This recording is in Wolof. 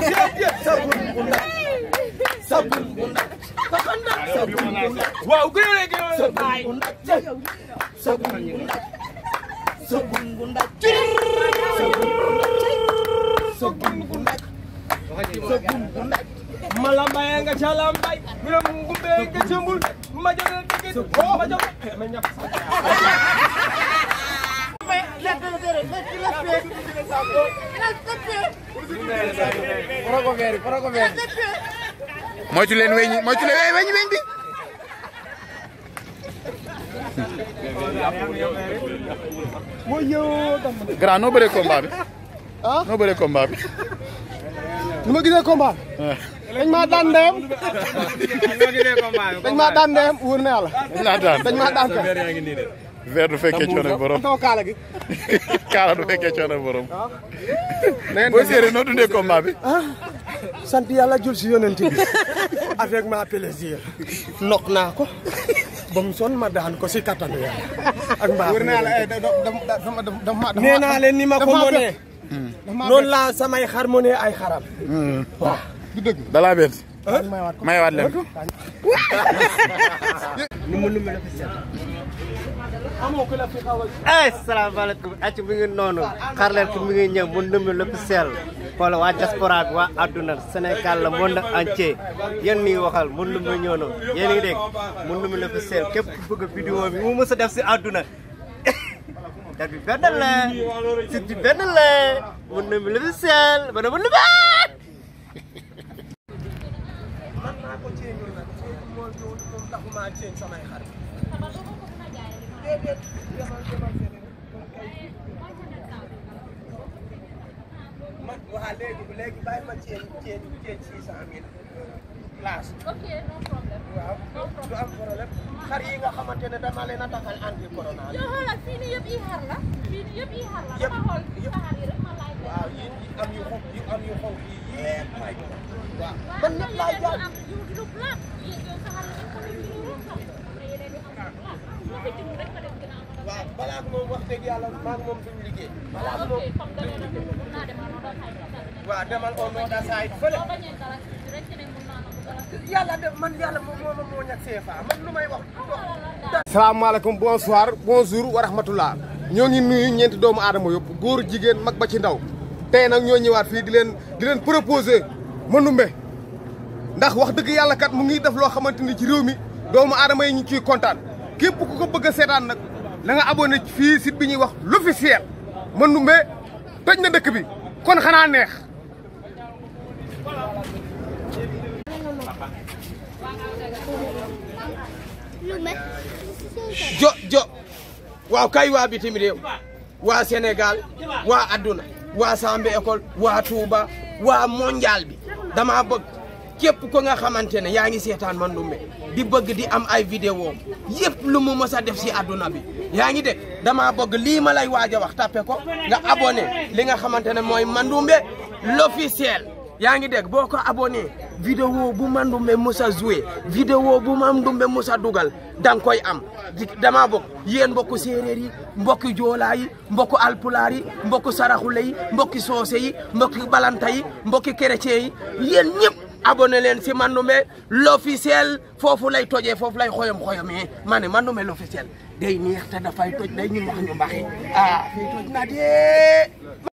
Sabungunda Sabungunda Takanda Sabungunda waaw gën a gën a Sabungunda Sabungunda Sabungunda Sabungunda Sabungunda malambaya nga ca lambay mira ngumbe nga ca mbul ma jël tigit ma jël ma ñap moytu leen weñ moytu leen weñ weñ bi grand noo bëree combat bi ah noo bëree combat bi ni ma gisee combat dañ maa daan ndeyam dañ maa daan ndeyam wóor na yàlla dañ laa daan dañ maa daan kay verre du fekkee coono borom sama kaala gi kaala du fekkee coono borom neen booy séeréer noo dundee combat bi sant yàlla jul si yonent bi avec ma plaisir nok naa ko ba mu son ma daan ko si kattanu yàlla ak mbaa wóor na yàlla dama dama nee naa leen ni ma ko mënee noonu laa samay xar mënee ay xaram waaw du dëgg dalaa bett mayewaat leen ko ay salaamaaleykum acc mi ngi noonu xarleer ki mi ngi ñëw mu ndëmbi lépp seel xoola waa diaspora bi waa adduna Sénégal la monde entier yéen nii waxal mu ndëmbi ñëw na yéen ngi dégg mu ndëmbi lépp seel képp ku bëgg vidéo bi mu mës a def si adduna dat bi benn la sit bi benn la mu ndëmbi lépp seel ba na mu ndëmbi man naa ko ceeñul nag ceeñ moom moom taxumaa ceeñ samay xar déedéet demal demal feneen man waa léegi léegi bàyyi ma ceeñ ceeñ ceeñ six cent mille place Ok, no problem. waaw du am problème xar yi nga xamante ne dama leen a takkal anti corona yow xoolal fii nii yëpp i xar la fii nii yëpp i xar la Yëpp- dama xool yëpp- saxaar yi rek ma laaj leen. waaw yi yi am yu xonk yu am yu xonk yi yépp may ko waaw waaye man am na ñëpp laay yeneen yu jaay am yu yu black yi yow saxaar yi rek xam ne yu yu xam am na yeneen yu am yu black su ma fi jëm rek ma dem gën a am dama waaw balaa ak moom wax dëgg yàlla maa ngi moom duñ liggéey balaa ak moom ok comme da ngeen a dund mun naa dem a noda xay ka dal waaw demal au nom de side fële boo bañee dara si rek ci ne mun naa nangu dara si yàlla def man yàlla moom moo ma moo ñàkk CFA man lu may wax salaamaaleykum bonsoir bonjour wa rahmatullah ñoo ngi nuyu ñeenti doomu aadama yëpp góor jigéen mag ba ci ndaw tey nag ñoo ñëwaat fii di leen di leen proposer Manoumbe ndax wax dëgg yàlla kat mu ngi def loo xamante ni ci réew mi doomu aadama yi ñu ciy kontaan képp ku ko bëgg a seetaan nag la nga abonné fii site bi ñuy wax l'officiel Manoumbe toj na dëkk bi kon xanaa neex jo jo waaw kay waa bitim réew waa Sénégal waa adduna waa Sambe école waa Touba waa mondial bi dama bëgg képp ko nga xamante ne yaa ngi seetaan Manoumbe di bëgg di am ay vidéo yëpp lu mu mës a def si adduna bi yaa ngi dégg dama bëgg lii ma lay waaj a wax tappe ko nga abonné li nga xamante ne mooy Manoumbe l'officiel yaa ngi dégg boo ko abonné vidéo bu Manoumbe musa joué vidéo bu Manoumbe musa dugal da nga koy am di dama bokk yéen mbokku séeréer yi mbokki joolaa yi mbokku alpulaar yi mbokku saraxule yi mbokki soose yi mbokki balanta yi mbokki chrétien yi yéen ñëpp abonné leen si Manoumbe l'officiel foofu lay tojee foofu lay xoyom xoyomee ma ne Manoumbe l'officiel day neex te dafay toj day ñu mbax ñu mbaxee ah fii toj na dee